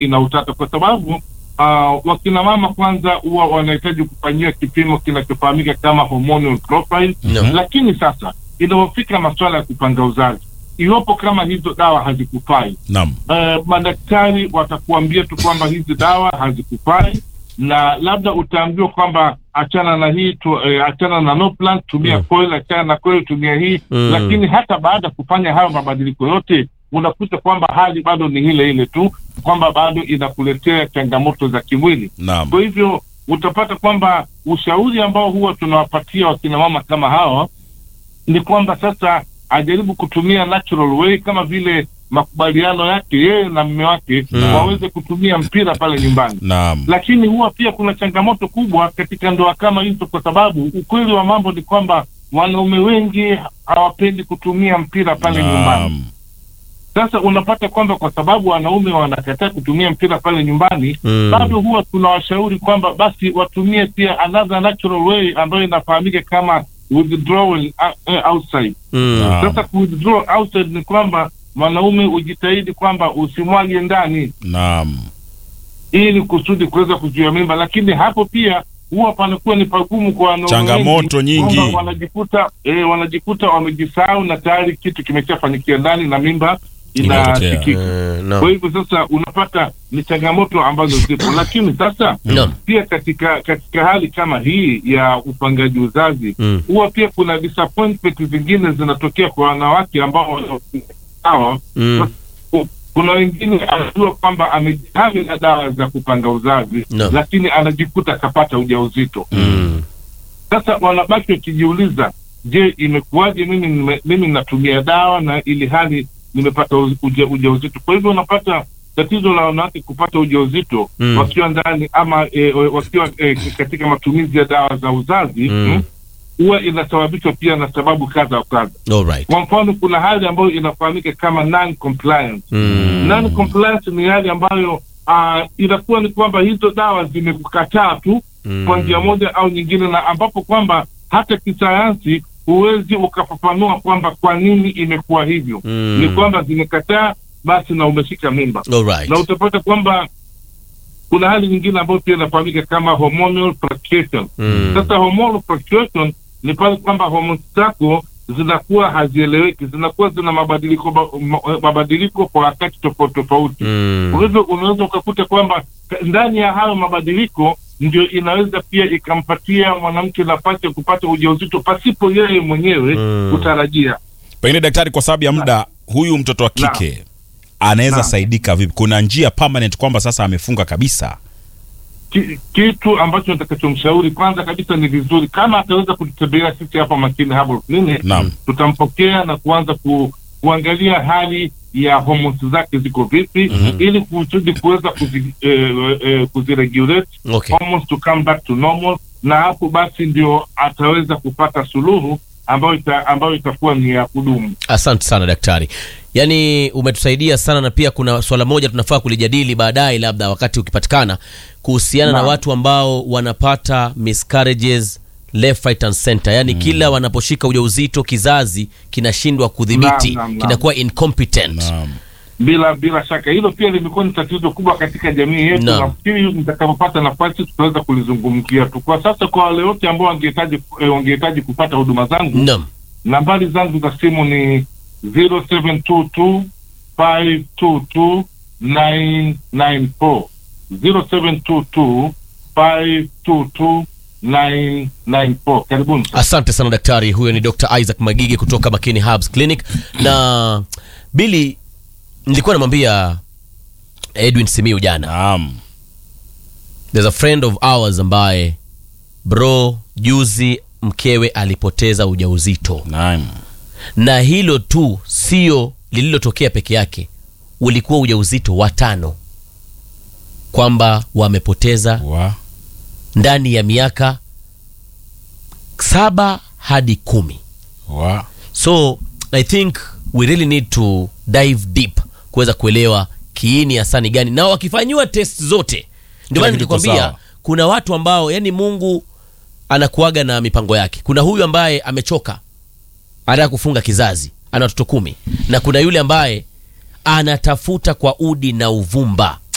ina utata kwa sababu uh, wakina mama kwanza huwa wanahitaji kufanyiwa kipimo kinachofahamika kama hormonal profile Naam. lakini sasa inapofika masuala ya kupanga uzazi iwapo kama hizo dawa hazikufai Naam. uh, madaktari watakuambia tu kwamba hizi dawa hazikufai na labda utaambiwa kwamba achana na hii tu, eh, achana na no plan tumia Mm. coil achana na coil tumia hii Mm. lakini hata baada ya kufanya hayo mabadiliko yote unakuta kwamba hali bado ni ile ile tu kwamba bado inakuletea changamoto za kimwili Naam. kwa hivyo utapata kwamba ushauri ambao huwa tunawapatia wakina mama kama hawa ni kwamba sasa ajaribu kutumia natural way kama vile makubaliano yake yeye na mme wake Mm. waweze kutumia mpira pale nyumbani Naam. lakini huwa pia kuna changamoto kubwa katika ndoa kama hizo kwa sababu ukweli wa mambo ni kwamba wanaume wengi hawapendi kutumia mpira pale nyumbani Naam. sasa unapata kwamba kwa sababu wanaume wanakataa kutumia mpira pale nyumbani Mm. bado huwa tunawashauri kwamba basi watumie pia another natural way ambayo inafahamika kama withdrawal uh, uh, outside Mm. Naam. sasa withdraw outside ni kwamba mwanaume ujitahidi kwamba usimwage ndani Naam. ili kusudi kuweza kuzuia mimba lakini hapo pia huwa panakuwa ni pagumu kwa wanaume Changamoto wengi, nyingi. kwamba wanajikuta eh, wanajikuta wamejisahau na tayari kitu kimeshafanyikia ndani na mimba Imepotea. inasikika Eh, naam. kwa hivyo sasa unapata ni changamoto ambazo zipo lakini sasa Naam. pia katika katika hali kama hii ya upangaji uzazi Mm. huwa pia kuna disappointment zingine zinatokea kwa wanawake ambao sawa Mm. kuna wengine anajua kwamba amejihami na dawa za kupanga uzazi Naam. lakini anajikuta akapata ujauzito Mm. sasa wanabaki wakijiuliza je imekuwaje mimi nime- mimi natumia dawa na ili hali nimepata uja- uja- ujauzito kwa hivyo unapata tatizo la wanawake kupata ujauzito Mm. wakiwa ndani ama e, wakiwa e, katika matumizi ya dawa za uzazi Mm. mm, huwa inasababishwa pia na sababu kadha wa kadha All right. kwa mfano kuna hali ambayo inafahamika kama non compliance Mm. non compliance ni hali ambayo uh, inakuwa ni kwamba hizo dawa zimekukataa tu Mm. kwa njia moja au nyingine na ambapo kwamba hata kisayansi huwezi ukafafanua kwamba kwa nini imekuwa hivyo Mm. ni kwamba zimekataa basi na umeshika mimba All right. na utapata kwamba kuna hali nyingine ambayo pia inafahamika kama hormonal fluctuation Mm. sasa hormonal fluctuation ni pale kwamba homoni zako zinakuwa hazieleweki zinakuwa zina mabadiliko ba- ma- mabadiliko kwa wakati tofauti tofauti Mm. kwa hivyo unaweza ukakuta kwamba ka- ndani ya hayo mabadiliko ndio inaweza pia ikampatia mwanamke nafasi ya kupata ujauzito pasipo yeye mwenyewe Mm. kutarajia Pengine daktari, kwa sababu ya muda, huyu mtoto wa kike anaweza Naam. saidika vipi? Kuna njia permanent kwamba sasa amefunga kabisa? Ki, kitu ambacho nitakachomshauri kwanza kabisa ni vizuri kama ataweza kututembelea sisi hapa Makini Herbal Clinic Naam. tutampokea na kuanza ku, kuangalia hali ya hormones zake ziko vipi Mhm. ili kusudi kuweza kuzi, eh, eh, kuziregulate Okay. hormones to come back to normal na hapo basi ndio ataweza kupata suluhu ambayo ita, ambayo itakuwa ni ya kudumu Asante sana daktari, yaani umetusaidia sana, na pia kuna swala moja tunafaa kulijadili baadaye, labda wakati ukipatikana, kuhusiana na Naam. watu ambao wanapata miscarriages left right and center, yaani kila wanaposhika ujauzito kizazi kinashindwa kudhibiti, Naam, naam, naam. kinakuwa incompetent. Naam. bila bila shaka hilo pia limekuwa ni tatizo kubwa katika jamii yetu Naam. nafikiri nitakapopata nafasi tutaweza kulizungumzia tu kwa sasa kwa wale wote ambao wangehitaji eh, wangehitaji kupata huduma zangu Naam. nambari zangu za simu ni 0722 522 994 0722 522 994 karibuni Asante sana daktari. Huyo ni Dr. Isaac Magige kutoka Makini Herbs Clinic. Na Billy, nilikuwa namwambia Edwin Simiu jana Naam. there's a friend of ours ambaye bro juzi mkewe alipoteza ujauzito Naam. na hilo tu sio lililotokea peke yake ulikuwa ujauzito wa tano kwamba wamepoteza Wa. ndani ya miaka saba hadi kumi Wa. so i think we really need to dive deep kuweza kuelewa kiini hasa ni gani na wakifanyiwa test zote ndio maana kitu kiko nilikwambia sawa. kuna watu ambao yani mungu anakuaga na mipango yake kuna huyu ambaye amechoka anataka kufunga kizazi ana watoto kumi na kuna yule ambaye anatafuta kwa udi na uvumba